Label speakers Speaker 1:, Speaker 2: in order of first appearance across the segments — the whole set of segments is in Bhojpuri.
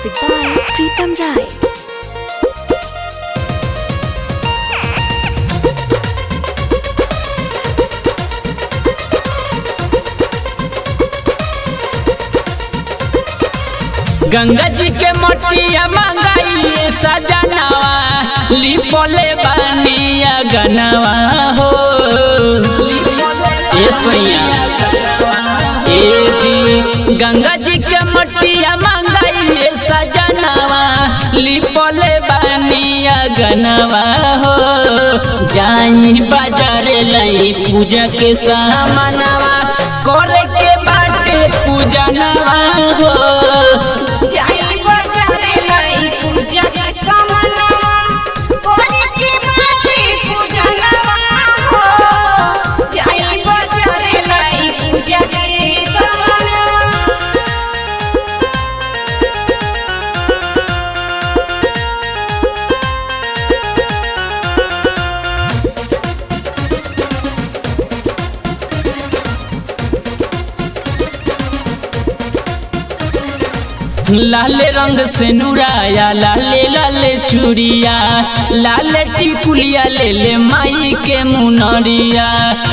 Speaker 1: Music by Pritam Rai.
Speaker 2: Ganga जी के मटिया मंगाइए सजनवा लिपोले बनिया गनवा हो ए सैया ए जी गंगा जी के मटिया मंगाइए सजनवा लिपोले बनिया गनवा हो जाई बाजार लई पूजा के सामानवा करे के बाटे पूजनवा हो
Speaker 3: जाई बाजारे लाई पूजा के कमनवा कोरी की माटी पूजा नवा हो जाई बाजारे लाई पूजा के कमनवा
Speaker 2: लाल रंग से नुराया लाले लाले चूड़िया लाल टिकुलिया ले ले माई के मुनरिया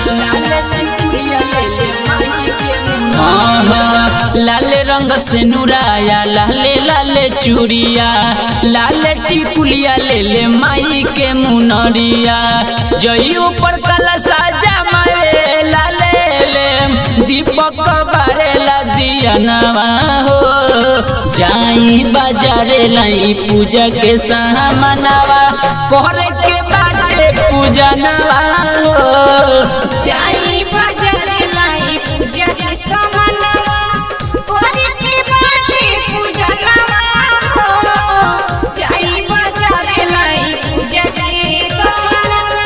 Speaker 2: हाँ हाँ लाल रंग से नुराया लाले लाले चूड़िया लाल टिकुलिया ले ले माई के मुनरिया जई ऊपर कला साजा मारे लाले ले दीपक बारे ला दिया नवा हो जाई बाजारे लाई पूजा के सामनवा करे के बाटे पूजा नवा हो
Speaker 3: जाई बाजारे लाई पूजा के कमनवा कोरी की माटी पूजा नवा हो जाई बाजारे लाई पूजा के कमनवा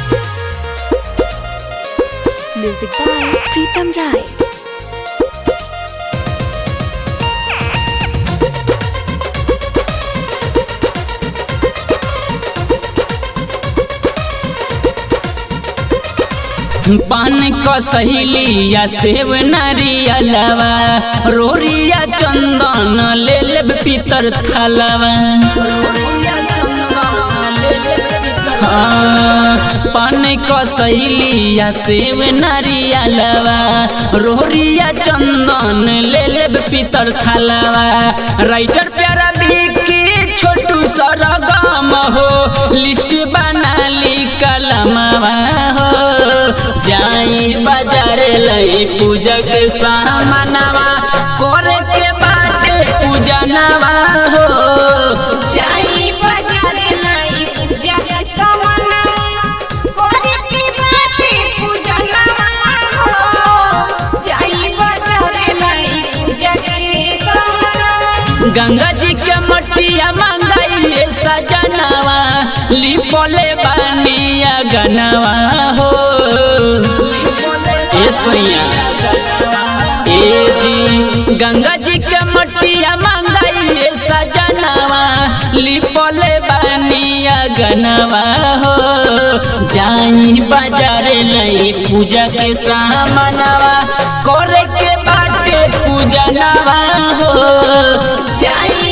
Speaker 1: Music by Pritam Rai.
Speaker 2: पान क सहेलिया सेव नारियलवा रोरिया चंदन ले लेब पीतर थालवा हाँ, पान क सहेलिया सेव नारियलवा रोरिया चंदन ले लेब पीतर थालवा राइटर प्यारा बिकी छोटू सरगम हो लिस्ट बना ली कलमवा हो जाई बाजार लई पूजा के सामानवा करे के बाटे पूजनवा हो
Speaker 3: जाई बाजारे लाई पूजा के कमनवा कोरी की माटी पूजा नवा हो जाई बाजारे लाई पूजा के कमनवा
Speaker 2: गंगा जी के मटिया मंगाइए सजनवा लिपोले बनिया गनवा हो ए सैया ए जी गंगा जी के मटिया मंगाइए सजनवा लिपोले बनिया गनवा हो जाई बाजार लई पूजा के सामनवा करे के बाटे पूजनवा हो
Speaker 3: जाई